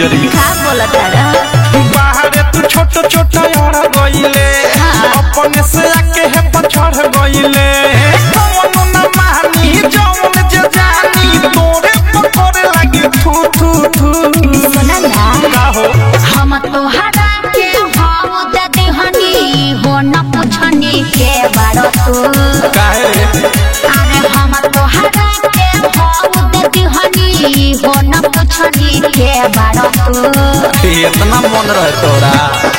तेरी का बोलत रे बाहरे तू छोट छोट अड़ गइले अपने से आके है पछड़ गइले कौनो न मानी जौन जे जानी तोरे पकड़े लगी थू थू थू सुना ना का हो हम तोहरा के हम दे दिहनी हो न पुछनी के बारो तू काहे रे अरे हम तोहरा के हम दे दिहनी हो न पुछनी के बारो तू इतना मन रहे तोरा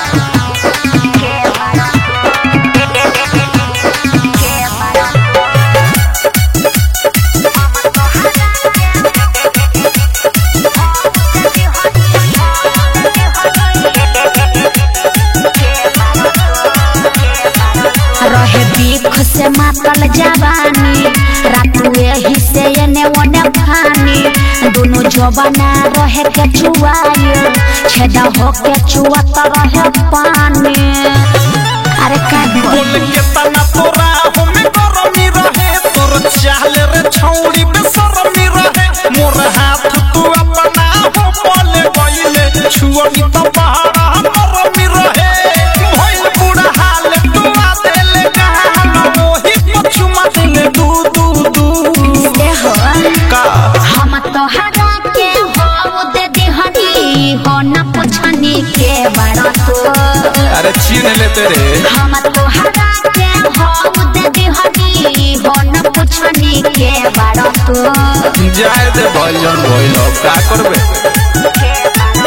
रहे बीख से मातल जवानी रातू एही से एने ओने फानी दोनों जवाना रहे के चुआई छेदा हो के चुआत रहे पानी अरे का बोल के तना तोरा हमें गरमी रहे तोर चाल रे छौड़ी में शरमी रहे मोर हाथ तू अपना हो बोले गइले छुअनी तो पहाड़ा मरमी रहे भइल बुढ़ा हाल तू आ देले गाल मोही पछुमा देले दू दू दू ए हो का हम तोहरा के हो दे दिहनी हो न पुछनी के बड़ा तू अरे छीन ले तेरे हम तोहरा के हो दे दिहनी हो न पुछनी के बड़ा तू जाए दे भइलन भइल का करबे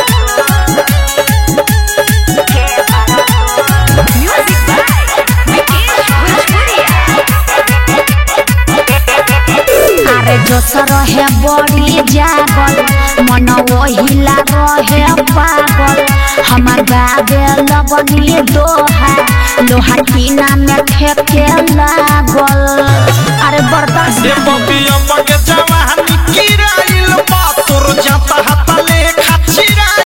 अरे जोश रहे बड़ी जागल मन ओहिला रहे पागल हमार गावे लगनी दोहा लोहा टीना में ठेके लागल अरे बर्दाश्त ये बबिया बगे जवानी गिराइल बा तोर जाता